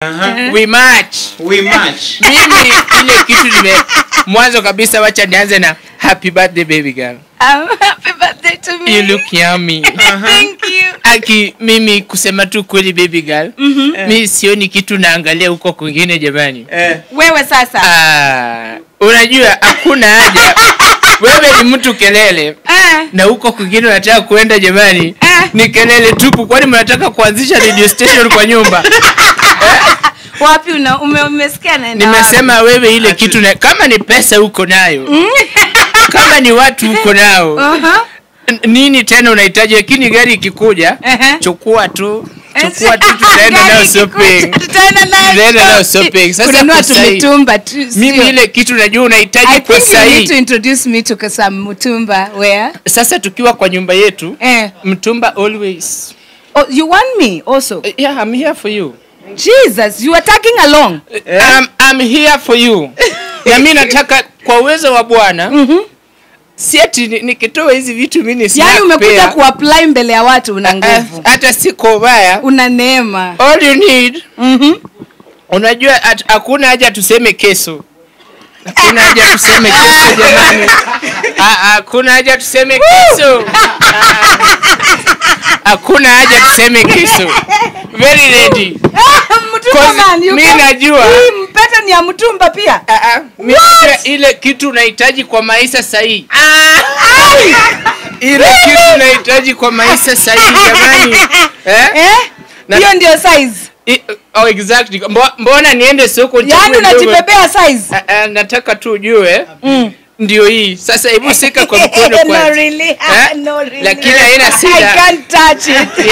we match we match mimi ile kitu nime mwanzo kabisa wacha nianze na happy birthday baby girl Um, happy birthday to me. you look yummy Thank you. aki mimi kusema tu kweli baby girl mm-hmm. mi sioni kitu naangalia huko kwingine jamani eh, Wewe sasa. ah, unajua hakuna haja wewe ni mtu kelele Ah, na huko kwingine unataka kuenda jamani Ah. ni kelele tupu kwani mnataka kuanzisha radio station kwa nyumba wapi una ume, umesikia nani? nimesema wewe ile kitu na, kama ni pesa uko nayo kama ni watu uko nao Uh-huh. N- nini tena unahitaji lakini gari ikikuja Ehe. chukua tu chukua tu tutaenda nayo shopping Tutaenda nayo Tutaenda nayo shopping. shopping. Sasa Kununua kwa sahi- tumitumba tu. mimi sio? ile kitu najua unahitaji I kwa think you need to sahii introduce me to some mutumba where sasa tukiwa kwa nyumba yetu eh mtumba always oh, you want me also yeah i'm here for you Jesus you are tagging along I'm, I'm here for you na mi nataka kwa uwezo wa bwana Mhm. si ati ni- nikitoa hizi vitu mimi ni yaani snack umekuja pair. kuapply mbele ya watu una Ah, nguvu hata siko ubaya una neema all you need Mhm. unajua at- hakuna haja tuseme keso hakuna haja tuseme keso jamani Ah, ah, hakuna haja tuseme keso Ah, hakuna haja tuseme keso very ready Mtumba Cause man, you mi come- najua- Hii mpete ni ya mtumba pia Ah, ah, mimi najua ile kitu unahitaji kwa maisha sahihi ile kitu unahitaji kwa maisha sahihi jamani eh? eh Na- hiyo ndio size I- oh, exactly Mbo- mbona niende soko yaani nichague ndogo? unajibebea size Ah, ah, nataka tu ujue Mm. ndio hii sasa hebu sika kwa mkono no, kwanza really. Eh? no, really. Lakini haina I shida. can't touch it.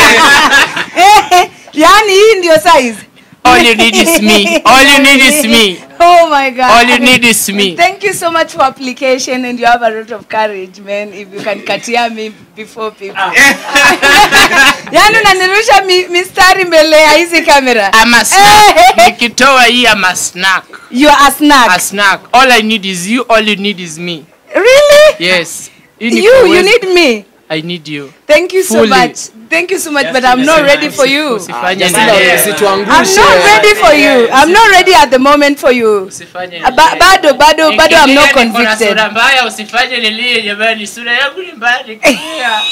yaani hii ndio size all you need is me all you need is me oh my god all you need is me Thank you so much for application and you have a lot of courage man if you can katia me before people. Yaani unanirusha mi, mistari mbele ya hizi kamera. I'm a snack nikitoa hii I'm a snack You are a snack. a snack all I need is you all you need is me really? yes Hii ni You kwa you uwezo- need me. I need you Thank you so Fully. much. Thank you so much but I'm not ready for you. usifanye Jasila, nini. usituangushe. I'm not ready for you. I'm not ready at the moment for you. usifanye Uh, ba- bado bado bado I'm not Nikilia niko na convicted. sura mbaya usifanye nilie jamani sura yangu ni mbaya nikilia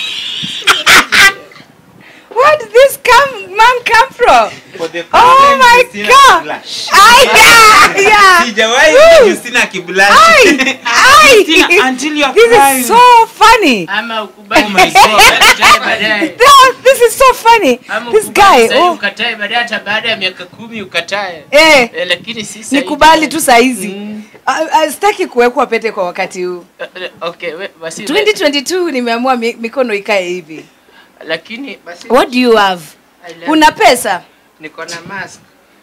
Where did this come man come from? for the Oh problem, my Justina God. kiblush. Ay, yeah, yeah. Sijawahi Woo. ona Justina kiblush. Ay, ay. Justina, until you are This crying. is so funny. ama ukubali Oh my God. ukatae baadaye That, this is so funny. Ama This ukubali guy. sasa Oh, ukatae baadaye hata baada ya miaka kumi ukatae eh, Eh, lakini si sasa nikubali hivi. tu saizi. Mm. Ah, ah, Sitaki kuwekwa pete kwa wakati huu. Eh, eh, okay we- basi 2022 nimeamua mi- mikono ikae hivi. lakini basi What do you have? I love Una pesa? niko na mask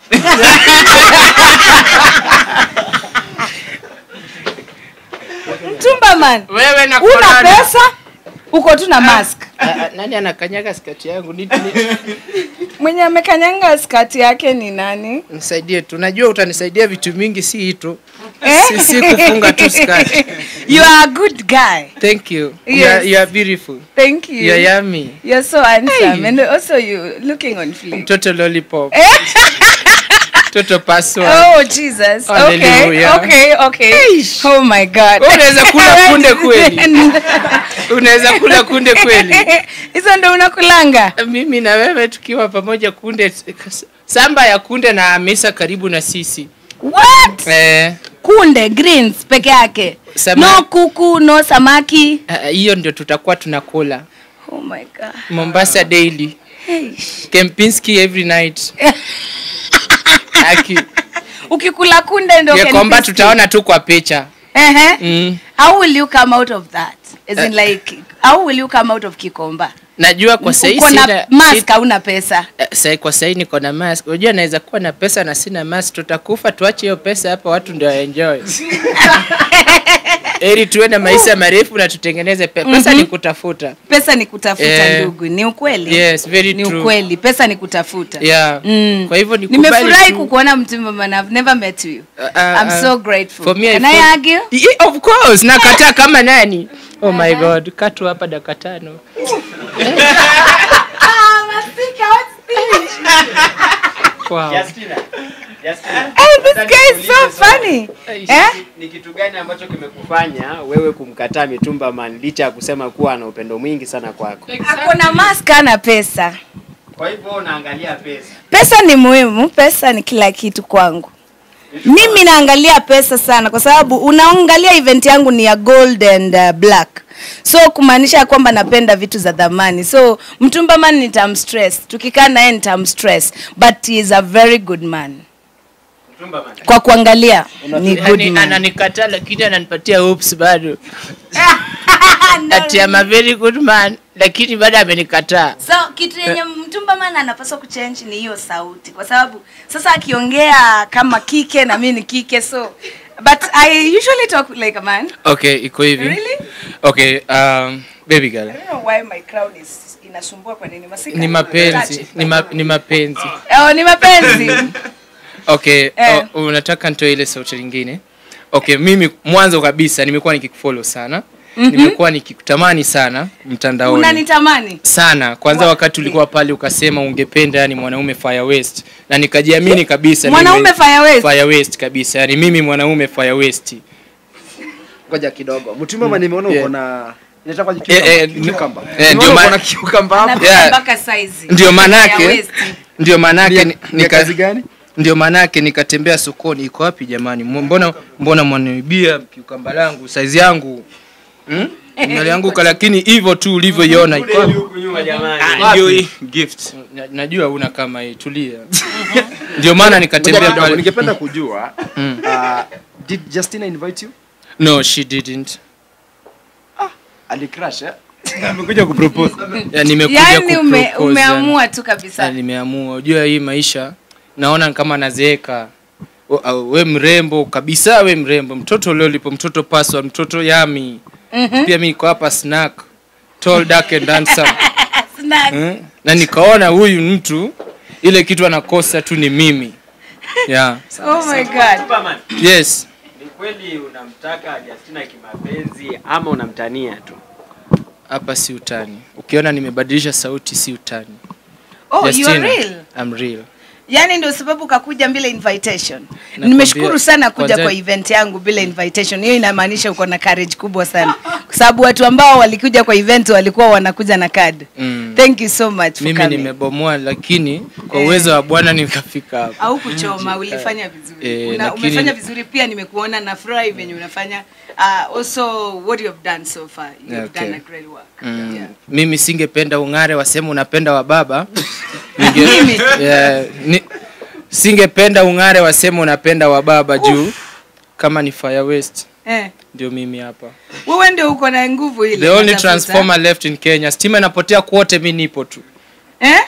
Mtumba man. wewe na Una corona. pesa? Uko tu na mask. Ah, ah, nani anakanyaga skati yangu Ni- ni- Mwenye amekanyanga skati yake ni nani? nisaidie tu najua utanisaidia vitu mingi si hii tu Eh? si, si kufunga tu skati You are a good guy. thank you you, Yes. are, you are beautiful Thank you. you are yummy You're so handsome and also you looking on fleek. mtoto lollipop mtoto paswa Oh Jesus. Okay. Hallelujah. Okay. Okay. Oh my God. Wewe unaweza kula kunde kweli? unaweza kula kunde kweli Hizo ndo unakulanga. mimi na wewe tukiwa pamoja kunde samba ya kunde na hamisa karibu na sisi What? eh, Kunde greens peke yake. Sama- No kuku, no samaki. ah, hiyo ndio tutakuwa tunakula Oh my God. mombasa daily Hey. kempinski every night aki Ukikula kunde ndo ya can kwamba feast you. tutaona tu kwa picha Ehe. mm. How will you come out of that? As in Eh. like how will you come out of Kikomba? najua kwa sahii Uko na sina mask hauna pesa. Eh, sahi kwa sahii niko na mask unajua naweza kuwa na pesa na sina mask tutakufa tuache hiyo pesa hapa watu ndio waenjoy ili tuwe na maisha marefu na tutengeneze pe- pesa ni kutafuta Pesa ni kutafuta Eh. ndugu. Ni ukweli. yes very Ni true ukweli. Pesa ni kutafuta. yeah Mm. kwa hivyo nikubali nimefurahi tu. kukuona mtumba man i've never met you Uh, uh, i'm so grateful for me, I can i feel- argue Yeah, of course nakataa kama nani oh my god katu hapa dakika tano ah, Masika, what's this? kwao Justina. Justina. Hey, this guy is so funny. Eh? Ni kitu gani ambacho kimekufanya wewe kumkataa Mitumba Man licha ya kusema kuwa ana upendo mwingi sana kwako? Ako na mask ana pesa. Kwa hivyo unaangalia pesa. Pesa ni muhimu, pesa ni kila kitu kwangu. Mimi naangalia pesa sana kwa sababu unaangalia event yangu ni ya gold and uh, black. So kumaanisha kwamba napenda vitu za dhamani. So Mtumba man nitamstress. Tukikaa naye nitamstress, but he is a very good man. Mitumba Man. Kwa kuangalia ni good yani man. ananikataa lakini ananipatia hopes bado ati I'm a very good man lakini bado amenikataa So kitu yenye mtumba mana anapaswa kuchange ni hiyo sauti, kwa sababu sasa akiongea kama kike na mimi ni kike, so but I usually talk like a man. okay iko hivi Really? okay um, baby girl I don't know why my crowd is inasumbua kwa nini masika. ni mapenzi ni, ma, ni mapenzi Oh, ni mapenzi. okay Eh. uh, unataka nitoe ile sauti lingine okay mimi mwanzo kabisa nimekuwa nikikufollow sana mm-hmm. nimekuwa nikikutamani sana mtandaoni Unanitamani? sana kwanza Wa- wakati ulikuwa pale ukasema ungependa yani mwanaume fire west na nikajiamini kabisa Mwanaume mimi- fire west? fire west kabisa yani mimi mwanaume fire west ngoja kidogo mtumama nimeona Yeah. uko na inaitwa Eh, eh, cucumber eh, ndio Nimeona ma- uko na cucumber hapo Napenda Yeah. mpaka size. ndio Ya manake waist. ndio manake ni- ni nika- kazi gani ndio maanake nikatembea sokoni iko wapi jamani M- mbona mbona mwaniibia kiukamba langu saizi yangu hmm? nalianguka lakini hivyo tu ulivyoiona iko wapi? Huku nyuma jamani. Ah, ndio hii gift Na- najua una kama hii tulia ndio maana Ngoja nikatembea kidogo, pale ningependa kujua Mm. uh, did Justina invite you no she didn't alicrash eh amekuja kupropose ya, nimekuja Yaani ume, kupropose, umeamua tu yani. kabisa. Ya, nimeamua unajua hii maisha naona kama nazeeka O- au, we mrembo kabisa we mrembo mtoto leo lipo mtoto paswa mtoto yami Mhm. pia mi niko hapa snack tall dark and handsome Snack. Eh? na nikaona huyu mtu ile kitu anakosa tu ni mimi yeah. Oh my god. Mitumba Man. yes Ni kweli unamtaka Justina kimapenzi ama unamtania tu? hapa si utani ukiona nimebadilisha sauti si utani Oh, you are Justina, real. I'm real Yaani ndio sababu kakuja bila invitation. Nakwambia, Nimeshukuru sana kuja kwanza- kwa event yangu bila invitation. Hiyo inamaanisha uko na courage kubwa sana. Kwa sababu watu ambao walikuja kwa event walikuwa wanakuja na card. Mm. Thank you so much for mimi coming. nimebomoa lakini kwa Eh. uwezo wa bwana nikafika hapa au kuchoma ulifanya vizuri Eh, Una, lakini- umefanya vizuri pia nimekuona na furahi venye unafanya uh, also what you have done so far you have Okay. done a great work Mm. yeah. mimi singependa ung'are wasema unapenda wa baba Ninge- Mimi? yeah, ni, singependa ung'are wasema unapenda wa baba juu kama ni fire west eh. ndio mimi hapa wewe ndio uko na nguvu ile the only unatafuta. transformer left in kenya stima inapotea kwote mi nipo tu eh?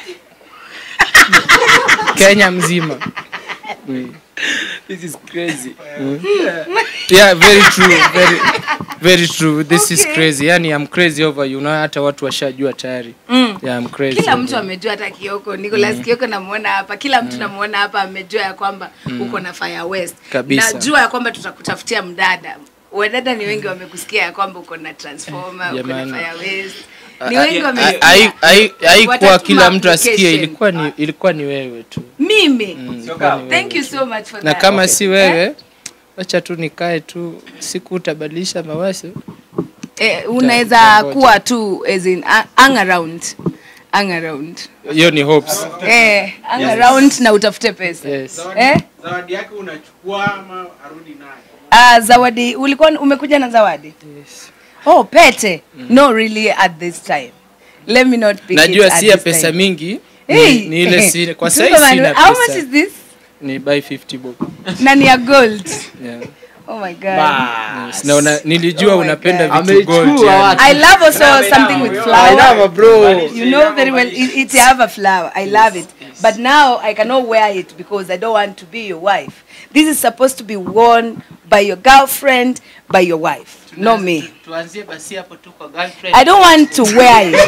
kenya mzima mm. this is crazy yeah very true very, very true this is Okay. crazy yani i'm crazy over you na hata watu washajua tayari mm. yeah i'm crazy kila over mtu you. amejua hata kioko Nicholas kioko namuona hapa kila mtu namuona hapa amejua ya kwamba uko na fire west Kabisa. najua ya kwamba tutakutafutia mdada wadada ni wengi wamekusikia ya kwamba uko na transformer uko na Jamani. fire west ni Ah, wengi ah, wamesikia hai- hai- haikuwa Watatuma kila mtu asikie application. ilikuwa ni ilikuwa ni wewe tu mimi Mm, ilikuwa kama- ni wewe thank you tu. so much for na that. kama si wewe wacha tu nikae tu siku utabadilisha mawazo eh, unaweza Utangoja. kuwa tu as in a- hang around hang around hiyo ni hopes eh hang around na utafute pesa yes eh zawadi yake unachukua ama arudi nayo Ah, zawadi ulikuwa umekuja na zawadi yes oh pete no really at this time let me not pick najua it at si ya this pesa time. mingi Hey, ni, ni ile si kwa sasa Superman, sina how much pesa is this ni buy 50 bob na ni ya gold yeah oh my god yes. na una, nilijua Oh my unapenda God. vitu gold Amechukua yani. watu. i love also something with I flower love bro you know very well it, it have a flower i love it but now i cannot wear it because i don't want to be your wife this is supposed to be worn by your girlfriend by your wife not me tuanzie basi hapo tu kwa girlfriend i don't want to wear it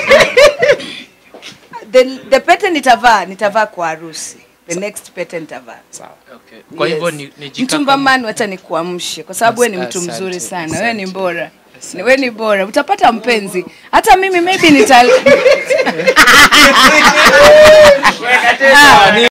the, the pete nitavaa nitavaa kwa harusi the next pete nitavaa okay. kwa hivyo Yes. ni, ni mtumba man wacha nikuamshe kwa sababu we ni mtu Asante, mzuri sana asante. we ni bora we ni bora utapata mpenzi hata mimi maybe nita Ah.